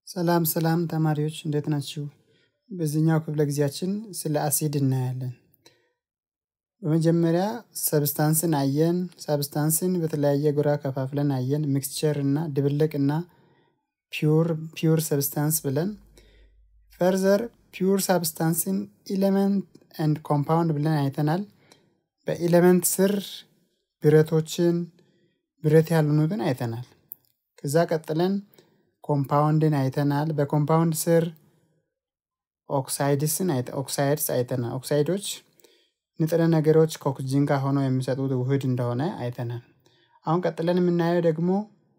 ሰላም ሰላም ተማሪዎች እንዴት ናችሁ? በዚህኛው ክፍለ ጊዜያችን ስለ አሲድ እናያለን። በመጀመሪያ ሰብስታንስን አየን። ሰብስታንስን በተለያየ ጎራ ከፋፍለን አየን። ሚክስቸር እና ድብልቅ እና ፒውር ፒውር ሰብስታንስ ብለን ፈርዘር ፒውር ሳብስታንስን ኢሌመንት ኤንድ ኮምፓውንድ ብለን አይተናል። በኢሌመንት ስር ብረቶችን ብረት ያልሆኑትን አይተናል። ከዛ ቀጥለን ኮምፓውንድን አይተናል። በኮምፓውንድ ስር ኦክሳይድስን ኦክሳይድስ አይተናል። ኦክሳይዶች ንጥረ ነገሮች ከኦክስጂን ጋር ሆነው የሚሰጡት ውህድ እንደሆነ አይተናል። አሁን ቀጥለን የምናየው ደግሞ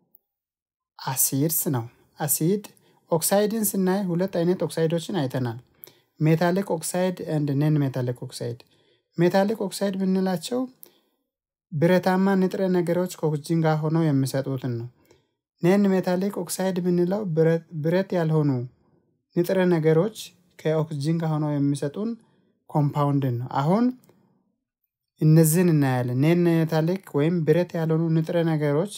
አሲድስ ነው። አሲድ ኦክሳይድን ስናይ ሁለት አይነት ኦክሳይዶችን አይተናል። ሜታሊክ ኦክሳይድ ኤንድ ነን ሜታሊክ ኦክሳይድ። ሜታሊክ ኦክሳይድ ብንላቸው ብረታማ ንጥረ ነገሮች ከኦክስጂን ጋር ሆነው የሚሰጡትን ነው። ነን ሜታሊክ ኦክሳይድ ብንለው ብረት ያልሆኑ ንጥረ ነገሮች ከኦክስጂን ጋር ሆነው የሚሰጡን ኮምፓውንድን ነው። አሁን እነዚህን እናያለን። ኔን ሜታሊክ ወይም ብረት ያልሆኑ ንጥረ ነገሮች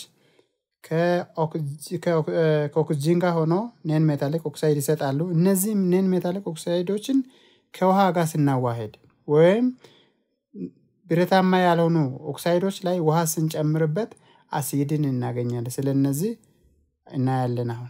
ከኦክስጂን ጋር ሆኖ ኔን ሜታሊክ ኦክሳይድ ይሰጣሉ። እነዚህም ኔን ሜታሊክ ኦክሳይዶችን ከውሃ ጋር ስናዋሄድ ወይም ብረታማ ያልሆኑ ኦክሳይዶች ላይ ውሃ ስንጨምርበት አሲድን እናገኛለን። ስለ እነዚህ እናያለን። አሁን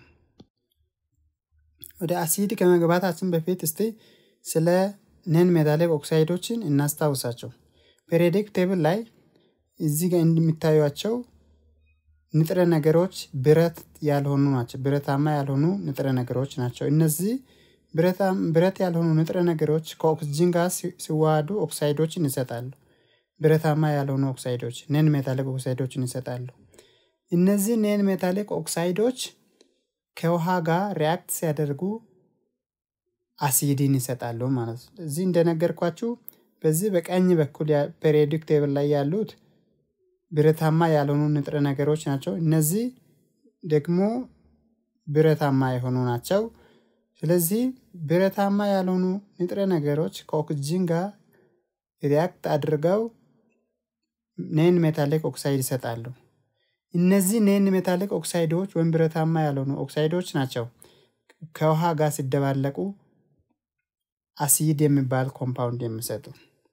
ወደ አሲድ ከመግባታችን በፊት እስቲ ስለ ነን ሜታሊክ ኦክሳይዶችን እናስታውሳቸው። ፔሪዮዲክ ቴብል ላይ እዚህ ጋር እንደሚታዩቸው ንጥረ ነገሮች ብረት ያልሆኑ ናቸው። ብረታማ ያልሆኑ ንጥረ ነገሮች ናቸው። እነዚህ ብረት ያልሆኑ ንጥረ ነገሮች ከኦክስጂን ጋር ሲዋሃዱ ኦክሳይዶችን ይሰጣሉ። ብረታማ ያልሆኑ ኦክሳይዶች ነን ሜታሊክ ኦክሳይዶችን ይሰጣሉ። እነዚህ ነን ሜታሊክ ኦክሳይዶች ከውሃ ጋር ሪያክት ሲያደርጉ አሲድን ይሰጣሉ ማለት ነው። እዚህ እንደነገርኳችሁ በዚህ በቀኝ በኩል ፔሪዮዲክ ቴብል ላይ ያሉት ብረታማ ያልሆኑ ንጥረ ነገሮች ናቸው። እነዚህ ደግሞ ብረታማ የሆኑ ናቸው። ስለዚህ ብረታማ ያልሆኑ ንጥረ ነገሮች ከኦክስጂን ጋር ሪያክት አድርገው ኔን ሜታሊክ ኦክሳይድ ይሰጣሉ። እነዚህ ኔን ሜታሊክ ኦክሳይዶች ወይም ብረታማ ያልሆኑ ኦክሳይዶች ናቸው ከውሃ ጋር ሲደባለቁ አሲድ የሚባል ኮምፓውንድ የሚሰጡ።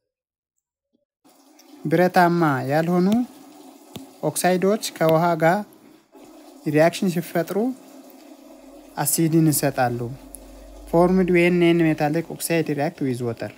ብረታማ ያልሆኑ ኦክሳይዶች ከውሃ ጋር ሪያክሽን ሲፈጥሩ አሲድን ይሰጣሉ። ፎርምድ ዌን ኔን ሜታሊክ ኦክሳይድ ሪያክት ዊዝ ወተር።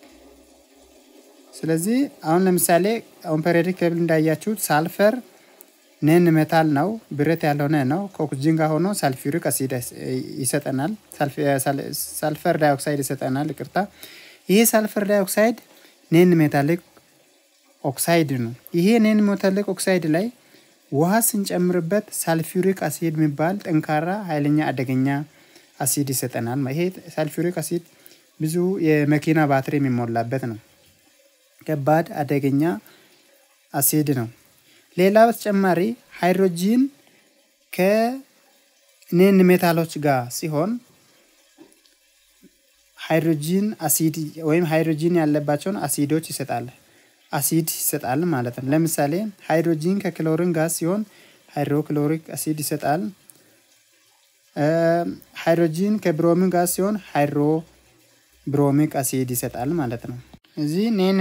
ስለዚህ አሁን ለምሳሌ አሁን ፔሪዮዲክ ቴብል እንዳያችሁት ሳልፈር ነን ሜታል ነው፣ ብረት ያልሆነ ነው። ከኦክስጂን ጋር ሆኖ ሳልፊሪክ አሲድ ይሰጠናል። ሳልፈር ዳይኦክሳይድ ይሰጠናል። ይቅርታ፣ ይሄ ሳልፈር ዳይኦክሳይድ ኔን ሜታሊክ ኦክሳይድ ነው። ይሄ ኔን ሜታሊክ ኦክሳይድ ላይ ውሃ ስንጨምርበት ሳልፊሪክ አሲድ የሚባል ጠንካራ ኃይለኛ አደገኛ አሲድ ይሰጠናል። ይሄ ሳልፊሪክ አሲድ ብዙ የመኪና ባትሪ የሚሞላበት ነው። ከባድ አደገኛ አሲድ ነው። ሌላ በተጨማሪ ሃይድሮጂን ከኔን ሜታሎች ጋር ሲሆን ሃይድሮጂን አሲድ ወይም ሃይድሮጂን ያለባቸውን አሲዶች ይሰጣል አሲድ ይሰጣል ማለት ነው። ለምሳሌ ሃይድሮጂን ከክሎሪን ጋር ሲሆን ሃይድሮክሎሪክ አሲድ ይሰጣል። ሃይድሮጂን ከብሮሚን ጋር ሲሆን ሃይድሮ ብሮሚክ አሲድ ይሰጣል ማለት ነው። እዚህ ኔን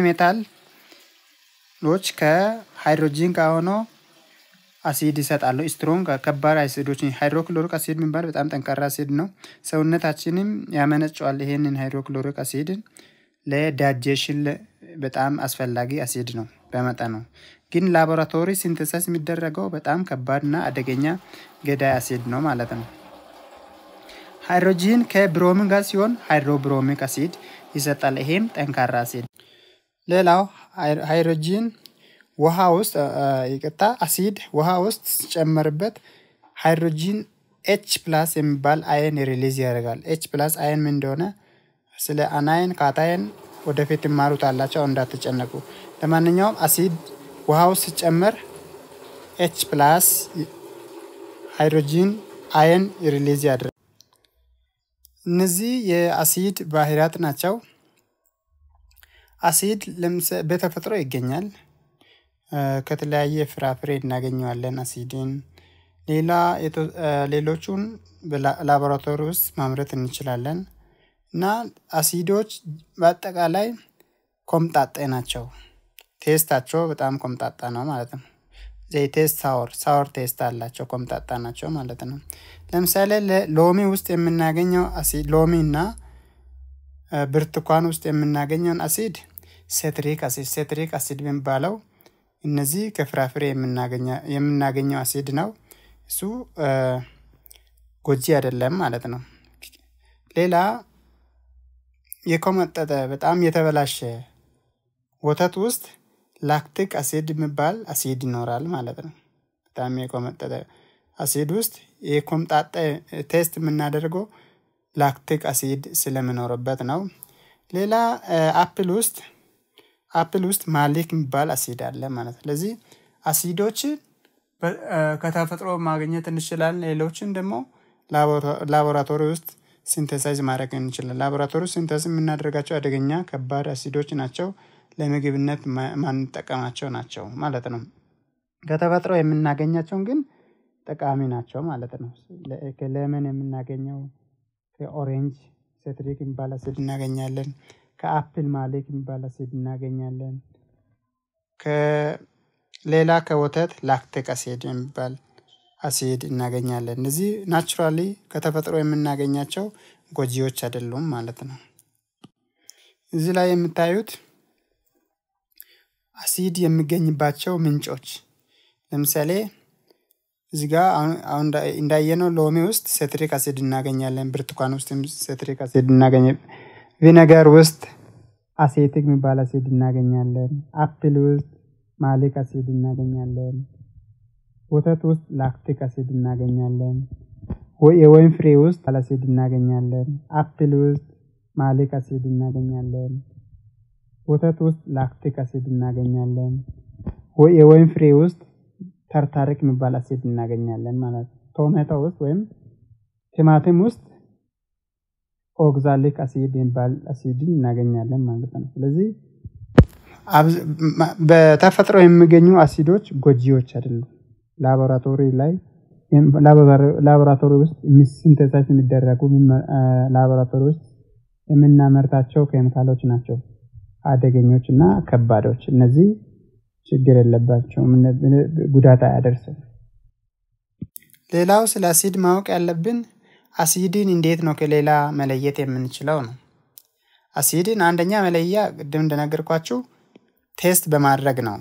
ሜታሎች ከሃይድሮጂን ጋር ሆኖ አሲድ ይሰጣሉ። ስትሮንግ ከባድ አሲዶች ሃይድሮክሎሪክ አሲድ የሚባል በጣም ጠንካራ አሲድ ነው። ሰውነታችንም ያመነጨዋል። ይሄንን ሃይድሮክሎሪክ አሲድን ለዳጀሽን በጣም አስፈላጊ አሲድ ነው በመጠኑ ግን ላቦራቶሪ ሲንተሰስ የሚደረገው በጣም ከባድና አደገኛ ገዳይ አሲድ ነው ማለት ነው። ሃይድሮጂን ከብሮሚን ጋር ሲሆን ሃይድሮብሮሚክ አሲድ ይሰጣል። ይሄም ጠንካራ አሲድ። ሌላው ሃይድሮጂን ውሃ ውስጥ ይቅርታ፣ አሲድ ውሃ ውስጥ ሲጨመርበት ሃይድሮጂን ኤች ፕላስ የሚባል አየን ሪሊዝ ያደርጋል። ኤች ፕላስ አየን ምን እንደሆነ ስለ አናየን ካታየን ወደፊት ይማሩት አላቸው፣ እንዳትጨነቁ። ለማንኛውም አሲድ ውሃ ውስጥ ሲጨመር ኤች ፕላስ ሃይድሮጂን አየን ሪሊዝ ያደርጋል። እነዚህ የአሲድ ባህሪያት ናቸው። አሲድ በተፈጥሮ ይገኛል። ከተለያየ ፍራፍሬ እናገኘዋለን። አሲድን ሌላ ሌሎቹን ላቦራቶሪ ውስጥ ማምረት እንችላለን እና አሲዶች በአጠቃላይ ኮምጣጤ ናቸው። ቴስታቸው በጣም ኮምጣጣ ነው ማለት ነው። ዘይ ቴስት ሳወር ሳወር ቴስት አላቸው ኮምጣጣ ናቸው ማለት ነው። ለምሳሌ ሎሚ ውስጥ የምናገኘው አሲድ ሎሚ እና ብርቱካን ውስጥ የምናገኘውን አሲድ ሴትሪክ አሲድ ሴትሪክ አሲድ የሚባለው እነዚህ ከፍራፍሬ የምናገኘው አሲድ ነው። እሱ ጎጂ አይደለም ማለት ነው። ሌላ የኮመጠጠ በጣም የተበላሸ ወተት ውስጥ ላክቲክ አሲድ የሚባል አሲድ ይኖራል ማለት ነው። በጣም የኮመጠጠ አሲድ ውስጥ የኮምጣጠ ቴስት የምናደርገው ላክቲክ አሲድ ስለምኖርበት ነው። ሌላ አፕል ውስጥ አፕል ውስጥ ማሊክ የሚባል አሲድ አለ ማለት ነው። ስለዚህ አሲዶች ከተፈጥሮ ማግኘት እንችላለን። ሌሎችን ደግሞ ላቦራቶሪ ውስጥ ሲንተሳይዝ ማድረግ እንችላለን። ላቦራቶሪ ሲንተሳይዝ የምናደርጋቸው አደገኛ ከባድ አሲዶች ናቸው። ለምግብነት ማንጠቀማቸው ናቸው ማለት ነው። ከተፈጥሮ የምናገኛቸውን ግን ጠቃሚ ናቸው ማለት ነው። ከለመን የምናገኘው ከኦሬንጅ ሴትሪክ የሚባል አሲድ እናገኛለን። ከአፕል ማሌክ የሚባል አሲድ እናገኛለን። ከሌላ ከወተት ላክቲክ አሲድ የሚባል አሲድ እናገኛለን። እነዚህ ናቹራሊ ከተፈጥሮ የምናገኛቸው ጎጂዎች አይደሉም ማለት ነው። እዚህ ላይ የምታዩት አሲድ የሚገኝባቸው ምንጮች ለምሳሌ እዚህ ጋር አሁን እንዳየነው ሎሚ ውስጥ ሴትሪክ አሲድ እናገኛለን። ብርቱካን ውስጥ ሴትሪክ አሲድ እናገኘ ቪነገር ውስጥ አሴቲክ የሚባል አሲድ እናገኛለን። አፕል ውስጥ ማሊክ አሲድ እናገኛለን። ወተት ውስጥ ላክቲክ አሲድ እናገኛለን። የወይን ፍሬ ውስጥ አሲድ እናገኛለን። አፕል ውስጥ ማሊክ አሲድ እናገኛለን። ወተት ውስጥ ላክቲክ አሲድ እናገኛለን። የወይን ፍሬ ውስጥ ተርታሪክ የሚባል አሲድ እናገኛለን ማለት ነው። ቶሜቶ ውስጥ ወይም ቲማቲም ውስጥ ኦግዛሊክ አሲድ የሚባል አሲድን እናገኛለን ማለት ነው። ስለዚህ በተፈጥሮ የሚገኙ አሲዶች ጎጂዎች አይደሉም። ላቦራቶሪ ላይ ላቦራቶሪ ውስጥ ሲንተሳይዝ የሚደረጉ ላቦራቶሪ ውስጥ የምናመርታቸው ኬሚካሎች ናቸው አደገኞች እና ከባዶች። እነዚህ ችግር የለባቸውም፣ ጉዳት አያደርስም። ሌላው ስለ አሲድ ማወቅ ያለብን አሲድን እንዴት ነው ከሌላ መለየት የምንችለው ነው። አሲድን አንደኛ መለያ ቅድም እንደነገርኳችሁ ቴስት በማድረግ ነው።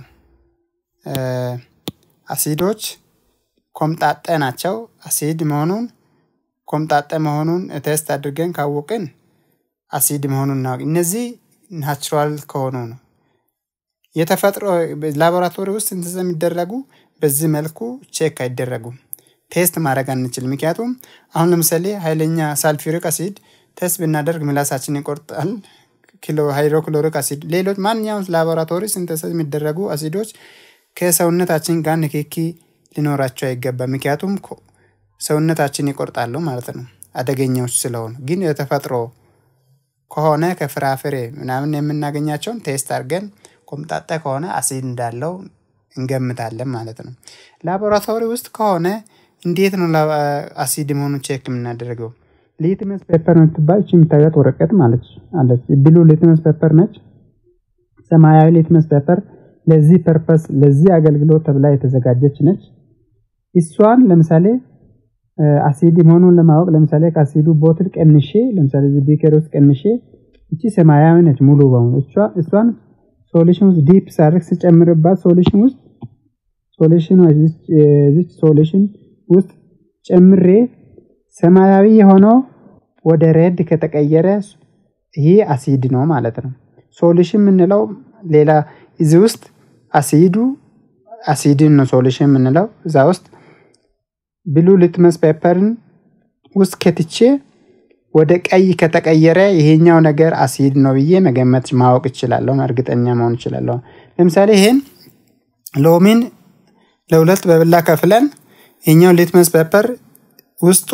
አሲዶች ኮምጣጠ ናቸው። አሲድ መሆኑን ኮምጣጠ መሆኑን ቴስት አድርገን ካወቅን አሲድ መሆኑን እናውቅ። እነዚህ ናቹራል ከሆኑ ነው። የተፈጥሮ ላቦራቶሪ ውስጥ ሲንተሲስ የሚደረጉ በዚህ መልኩ ቼክ አይደረጉም። ቴስት ማድረግ አንችል። ምክንያቱም አሁን ለምሳሌ ኃይለኛ ሳልፊሪክ አሲድ ቴስት ብናደርግ ምላሳችን ይቆርጣል። ሃይድሮክሎሪክ አሲድ፣ ሌሎች ማንኛውም ላቦራቶሪ ሲንተሲስ የሚደረጉ አሲዶች ከሰውነታችን ጋር ንክኪ ሊኖራቸው አይገባም። ምክንያቱም ሰውነታችን ይቆርጣሉ ማለት ነው አደገኛዎች ስለሆኑ። ግን የተፈጥሮ ከሆነ ከፍራፍሬ ምናምን የምናገኛቸውን ቴስት አድርገን ኮምጣጠ ከሆነ አሲድ እንዳለው እንገምታለን ማለት ነው። ላቦራቶሪ ውስጥ ከሆነ እንዴት ነው አሲድ መሆኑን ቼክ የምናደርገው? ሊትመስ ፔፐር የምትባል እቺ የምታዩት ወረቀት ማለት አለች። ብሉ ሊትመስ ፔፐር ነች። ሰማያዊ ሊትመስ ፔፐር ለዚህ ፐርፐስ ለዚህ አገልግሎት ተብላ የተዘጋጀች ነች። እሷን ለምሳሌ አሲድ መሆኑን ለማወቅ ለምሳሌ ከአሲዱ ቦትል ቀንሼ ለምሳሌ እዚህ ቢከር ውስጥ ቀንሼ እቺ ሰማያዊ ነች ሙሉ በሙሉ እሷን ሶሉሽን ውስጥ ዲፕ ሳርክ ስጨምርባት ሶሉሽን ውስጥ ሶሉሽን እዚች ሶሉሽን ውስጥ ጨምሬ ሰማያዊ የሆነው ወደ ሬድ ከተቀየረ ይህ አሲድ ነው ማለት ነው። ሶሉሽን የምንለው ሌላ እዚህ ውስጥ አሲዱ አሲድን ነው ሶሉሽን የምንለው እዛ ውስጥ ብሉ ሊትመስ ፔፐርን ውስጥ ከትቼ ወደ ቀይ ከተቀየረ ይሄኛው ነገር አሲድ ነው ብዬ መገመት ማወቅ እችላለሁ፣ እርግጠኛ መሆን እችላለሁ። ለምሳሌ ይሄን ሎሚን ለሁለት በብላ ከፍለን ይሄኛው ሊትመስ ፔፐር ውስጡ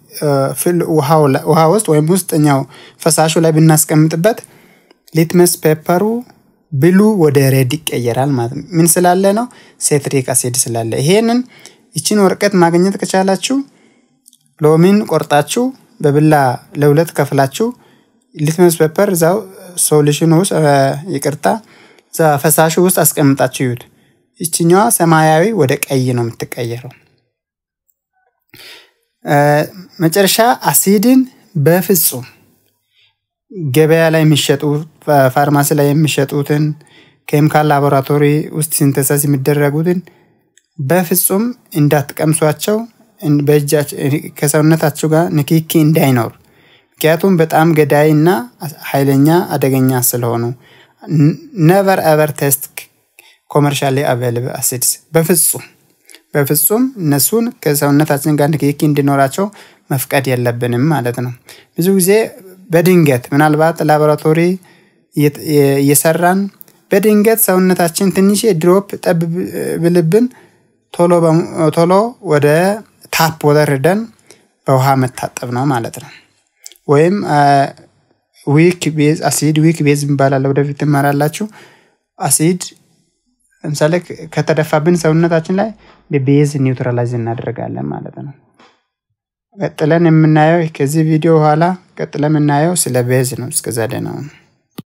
ውሃ ውስጥ ወይም ውስጠኛው ፈሳሹ ላይ ብናስቀምጥበት ሊትመስ ፔፐሩ ብሉ ወደ ሬድ ይቀየራል ማለት ነው። ምን ስላለ ነው? ሴትሪክ አሲድ ስላለ። ይሄንን ይችን ወረቀት ማግኘት ከቻላችሁ ሎሚን ቆርጣችሁ በብላ ለሁለት ከፍላችሁ ሊትመስ ፔፐር እዛው ሶሉሽን ውስጥ ይቅርታ እዛ ፈሳሹ ውስጥ አስቀምጣችሁ ይዩት። ይችኛዋ ሰማያዊ ወደ ቀይ ነው የምትቀየረው። መጨረሻ አሲድን በፍጹም ገበያ ላይ የሚሸጡ ፋርማሲ ላይ የሚሸጡትን ኬሚካል ላቦራቶሪ ውስጥ ሲንተሳስ የሚደረጉትን በፍጹም እንዳትቀምሷቸው፣ ከሰውነታችሁ ጋር ንክኪ እንዳይኖር። ምክንያቱም በጣም ገዳይ እና ኃይለኛ አደገኛ ስለሆኑ ነቨር ኤቨር ቴስት ኮመርሻሊ አቬይላብል አሲድስ በፍጹም በፍጹም እነሱን ከሰውነታችን ጋር ንክኪ እንዲኖራቸው መፍቀድ የለብንም ማለት ነው። ብዙ ጊዜ በድንገት ምናልባት ላቦራቶሪ እየሰራን በድንገት ሰውነታችን ትንሽ ድሮፕ ጠብ ብልብን ቶሎ ወደ ታፕ ወተር ሄደን በውሃ መታጠብ ነው ማለት ነው። ወይም ዊክ ቤዝ አሲድ ዊክ ቤዝ ይባላል። ወደፊት ትማራላችሁ። አሲድ ለምሳሌ ከተደፋብን ሰውነታችን ላይ በቤዝ ኒውትራላይዝ እናደርጋለን ማለት ነው። ቀጥለን የምናየው ከዚህ ቪዲዮ በኋላ ቀጥለን የምናየው ስለ ቤዝ ነው። እስከዛ ደህና ነው።